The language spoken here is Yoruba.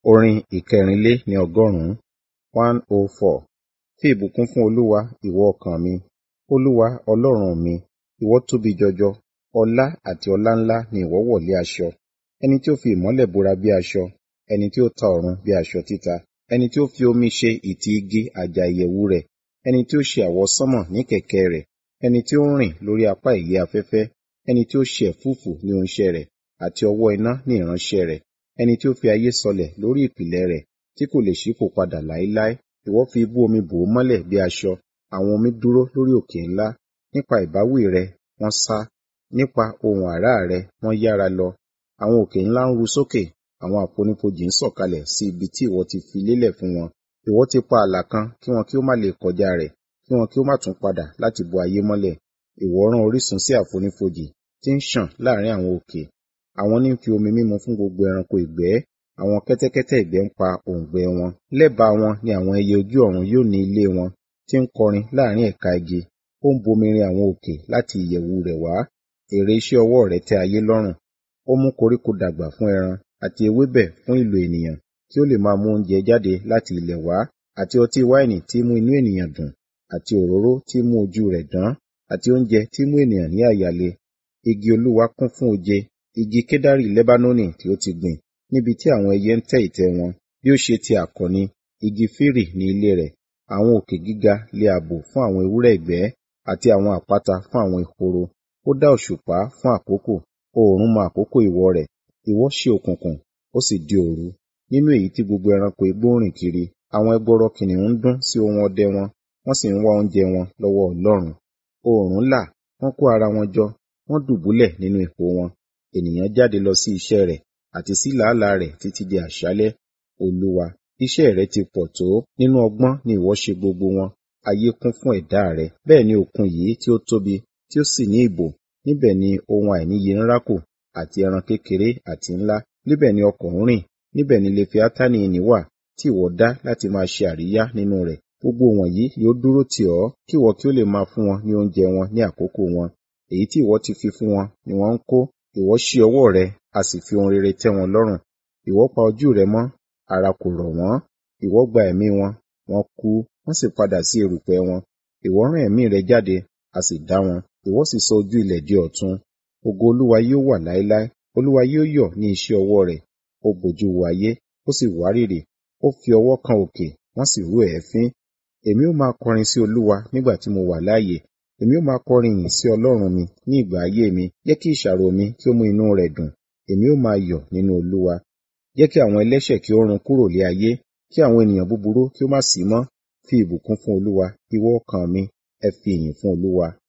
Orin ìkẹrìnlé ní ọgọ́rùn-ún one oh four. Fi ìbùkún fún Olúwa, ìwọ ọkàn mi. Olúwa Ọlọ́run mi, ìwọ tóbi jọjọ. Ọlá àti ọláńlá ni ìwọ wọ̀ lé aṣọ. Ẹni tí ó fi ìmọ́lẹ̀ bora bí aṣọ, ẹni tí ó ta ọ̀run bí aṣọ títa, ẹni tí ó fi omi ṣe ìtì igi àjà ìyẹ̀wù rẹ̀, ẹni tí ó ṣe àwọsánmọ̀ ní kẹ̀kẹ́ rẹ̀, ẹni tí ó ń rìn lórí apá ìyẹ́ afẹ́fẹ́, ẹni tí ó ṣe ẹ̀fúùfù ní oúnṣẹ́ rẹ̀, àti ọwọ́ iná ní ìránṣẹ́ rẹ̀, ẹni tí ó fi ayé sọlẹ̀ lórí ìpìlẹ̀ rẹ̀, tí kò lè ṣípò padà láéláé. Ìwọ fi ibú omi bò ó mọ́lẹ̀ bí aṣọ, àwọn omi dúró lórí òkè ńlá. Nípa ìbáwí rẹ wọ́n sá, nípa ohùn àrá rẹ wọ́n yára lọ. Àwọn òkè ńlá ń ru sókè, àwọn àfonífojì ń sọ̀kalẹ̀ sí ibi tí ìwọ ti fi lélẹ̀ fún wọn. Ìwọ ti pa ààlà kan kí wọn kí ó má lè kọjá rẹ̀, kí wọn kí ó má tún padà láti bo ayé mọ́lẹ̀. Ìwọ rán orísun sí àfonífojì tí ń ṣàn láàrin àwọn òkè. Àwọn ní ń fi omi mímu fún gbogbo ẹranko ìgbẹ́, àwọn kẹ́tẹ́kẹ́tẹ́ ìgbẹ́ ń pa òǹgbẹ wọn. Lẹ́bàá wọn ni àwọn ẹyẹ ojú ọ̀run yóò ní ilé wọn, tí ń kọrin láàrin ẹ̀ka igi. Ó ń bomirin àwọn òkè láti ìyẹ̀wù rẹ̀ wá. Èrè iṣẹ́ ọwọ́ rẹ̀ tẹ́ ayé lọ́rùn. Ó mú koríko dàgbà fún ẹran, àti ewébẹ̀ fún ìlò ènìyàn, kí ó lè máa mú oúnjẹ jáde láti ilẹ̀ wá, àti ọtí wáìnì tí mú inú ènìyàn dùn, àti òróró tí mú ojú rẹ̀ dán, àti oúnjẹ tí mú ènìyàn ní àyà le. Igi Olúwa kún fún oje, igi kedari Lebanoni tí ó ti gbìn, níbi tí àwọn ẹyẹ ń tẹ́ ìtẹ́ wọn. Bí ó ṣe ti àkọni, igi fírì ní ilé rẹ̀. Àwọn òkè gíga lé ààbò fún àwọn ewúrẹ́ ìgbẹ́, àti àwọn àpáta fún àwọn ehoro. Ó dá òṣùpá fún àkókò, oòrùn mọ àkókò ìwọ̀ rẹ̀. Ìwọ ṣí òkùnkùn, ó sì di òru. Nínú èyí tí gbogbo ẹranko igbó ń rìn kiri, àwọn ẹgbọrọ kìnnìún ń dún sí ohun ọdẹ wọn, wọ́n sì ń wá oúnjẹ wọn lọ́wọ́ Ọlọ́run. Oòrùn là, wọ́n kó ara wọn jọ, wọ́n dùbúlẹ̀ nínú ipò wọn. Ènìyàn jáde lọ sí iṣẹ́ rẹ̀, àti sí làálàá rẹ̀ títí di àṣálẹ́. Olúwa, iṣẹ́ rẹ ti pọ̀ tó, nínú ọgbọ́n ni ìwọ ṣe gbogbo wọn. Ayé kún fún ẹ̀dá rẹ. Bẹ́ẹ̀ ni òkun yìí tí ó tóbi, tí ó sì ní ìbò. Níbẹ̀ ni ohun àìníye ń rákò, àti ẹran kékeré àti ńlá. Níbẹ̀ ni ọkọ̀ ń rìn, níbẹ̀ ni Lefiatani ìnì wà, tí ìwọ dá láti máa ṣe àríyá nínú rẹ̀. Gbogbo wọ̀nyí yóò dúró tì ọ́, kí ìwọ kí ó lè máa fún wọn ní oúnjẹ wọn ní àkókò wọn. Èyí tí ìwọ ti fi fún wọn ni wọ́n ń kó. Ìwọ ṣí ọwọ́ rẹ, a sì fi ohun rere tẹ́ wọn lọ́rùn. Ìwọ pa ojú rẹ mọ́, ara kò rọ̀ wọ́n. Ìwọ gba ẹ̀mí wọn, wọ́n kú, wọ́n sì padà sí erùpẹ̀ wọn. Ìwọ rán ẹ̀mí rẹ jáde, a sì dá wọn. Ìwọ sì sọ ojú ilẹ̀ di ọ̀tun. Ògo Olúwa yóò wà láéláé. Olúwa yóò yọ̀ ní iṣẹ́ ọwọ́ rẹ̀. Ó bojú wo ayé, ó sì wárìrì. Ó fi ọwọ́ kan òkè, wọ́n sì rú èéfín. Èmi ó máa kọrin sí Olúwa nígbà tí mo wà láàyè. Èmi ó máa kọrin ìyìn sí Ọlọ́run mi ní ìgbà ayé mi. Jẹ́ kí ìṣàrò mi kí ó mú inú rẹ̀ dùn. Èmi ó máa yọ̀ nínú Olúwa. Jẹ́ kí àwọn ẹlẹ́ṣẹ̀ kí ó run kúrò lé ayé, kí àwọn ènìyàn búburú kí ó má sí mọ́. Fi ìbùkún fún Olúwa, ìwọ ọkàn mi, ẹ fi ìyìn fún Olúwa.